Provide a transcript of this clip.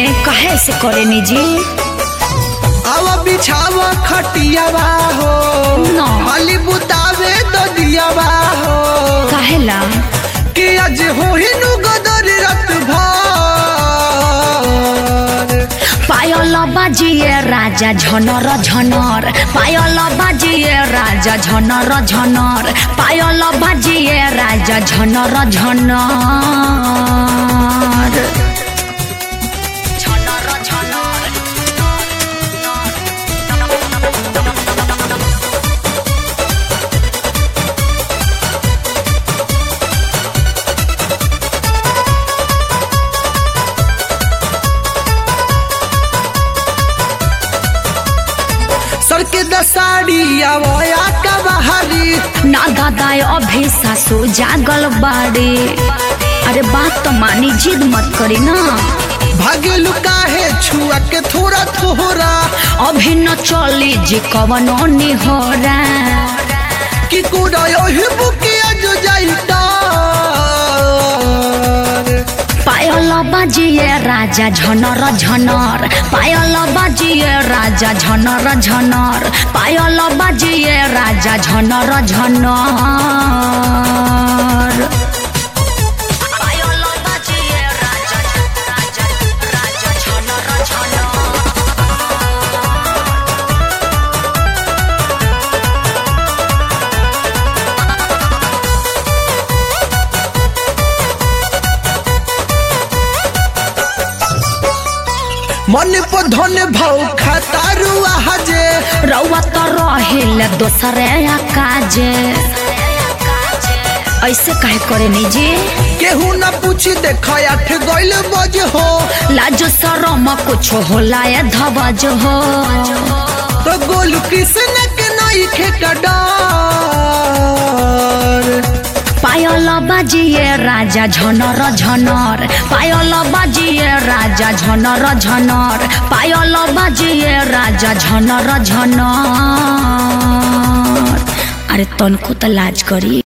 काहे से करे निजी आवा बिछावा खटियावा हो ना। खाली बुतावे तो दियावा हो काहेला कि आज हो ही नु गदर रात भर पायल बाजिए राजा झनर झनर पायल बाजिए राजा झनर झनर पायल बाजिए राजा झनर झनर झनर झनर सर के दसाड़ी आवया का बहारी ना दादाए अभी सासू जागल बाड़े अरे बात तो मानी जिद मत करी ना भागे लुकाहे छुआ के थोड़ा थोड़ा अभी न चली जी कवनो निहोरा कि कोड़ा ओही बुकिया जो जाई डार पायल बाजिए राजा झनर झनर पायल बाजिए राजा झनर झनर पायल बाजिए राजा झनर झनर पायल बाजिए राजा राजा राजा झनर झनर मन पर धन भाव खतारू आजे रउआ तो रहेल दोसरे काजे ऐसे काहे करे निजी केहू न पूछी देख आठ गइल बज हो लाज शरम कुछ होला या धवज हो तो गोलू कृष्ण के नई खे का डर पायल बाजिए राजा झनर झनर पायल बाजिए राजा झनर झनर पायल बाजिए राजा झनर झनर अरे तनको त लाज करी